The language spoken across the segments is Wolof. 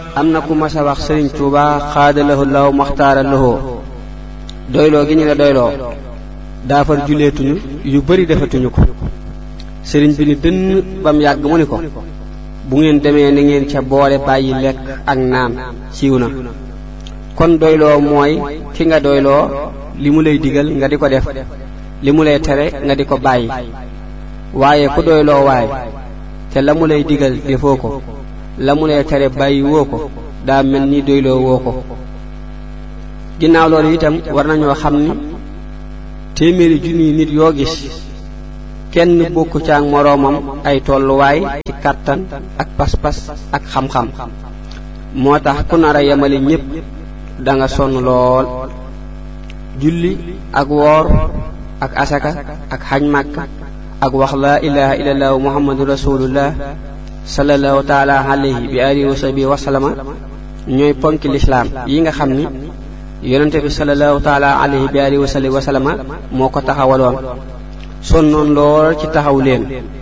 am na ku mas a wax sëriñ Tuuba xaadalahu law maxtaara lahoo doyloo gi ñu la doyloo daafar juleetuñu yu bari defatuñu ko sëriñ bi ni dënn bam yàgg mu ni ko bu ngeen demee ni ngeen ca boole bàyyi lekk ak naan siiw na kon doyloo mooy ki nga doyloo li mu lay digal nga di ko def li mu lay tere nga di ko bàyyi waaye ku doyloo waay te la mu lay digal defoo ko la mu lay tere bàyyi woo ko daa mel ni doyloo woo ko ginnaaw loolu itam war nañoo xam ni téeméeri junniy nit yoo gis kenn bokku ca ak moroomam ay tolluwaay ci kàttan ak pas-pas ak xam-xam moo tax ku nar a yemale ñépp da nga sonn lool julli ak woor ak asaka ak xaj màkka ak wax laa ilaha illallah muhammadu rasulullah sallallahu taala alayhi bi alihi wa sahbihi wa sallama ñooy ponki lislaam yi nga xam ni yonente bi sallallahu taala alayhi bi alihi wa sahbihi wa sallama moo ko taxawaloon sonnoon lool ci taxaw leen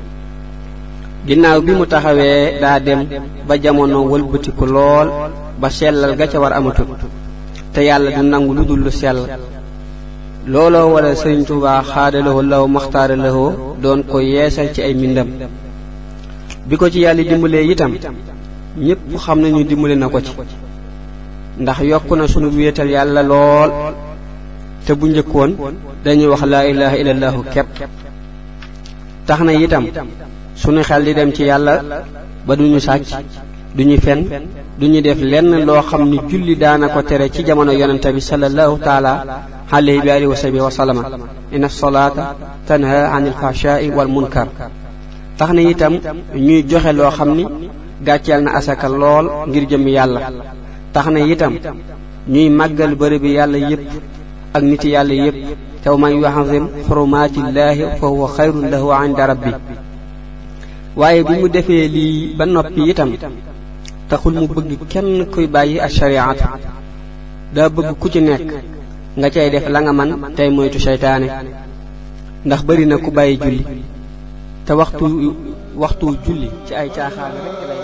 ginnaaw bi mu taxawee daa dem ba jamono wëlbatiku lool ba sellal ga ca war amatut te yàlla du nangu lu dul lu sell looloo wala sëriñ Tuubaa xaadalawoo law maxtaara lawoo doon ko yeesal ci ay mbindam bi ko ci yàlla dimbalee itam ñépp xam nañu dimbale na ko ci ndax yokk na sunu wéetal yàlla lool te bu njëkkoon dañuy wax laa ilaha illallahu kepp tax na itam sunu xel di dem ci yàlla ba duñu sàcc duñu fen duñu def lenn loo xam ni julli daana ko tere ci jamono yonente bi sallallahu taala alayhi bi alihi wa sahbihi wa sallama inna salaata tanha anil fahshaai wal munkar tax na itam ñuy joxe loo xam ni gàcceel na asaka lool ngir jëm yàlla tax na itam ñuy màggal bërëb bi yàlla yépp ak niti yàlla yépp te man yuazim xurumaatillaahi fa huwa xayrun lahu inda rabbi waaye bi mu defee lii ba noppi itam taxul mu bëgg kenn kuy bàyyi ak shariat daa bëgg ku ci nekk nga cay def la nga man tey moytu seytaane ndax bari na ku bàyyi julli te waxtu waxtu julli ci ay caaxaan rekk lay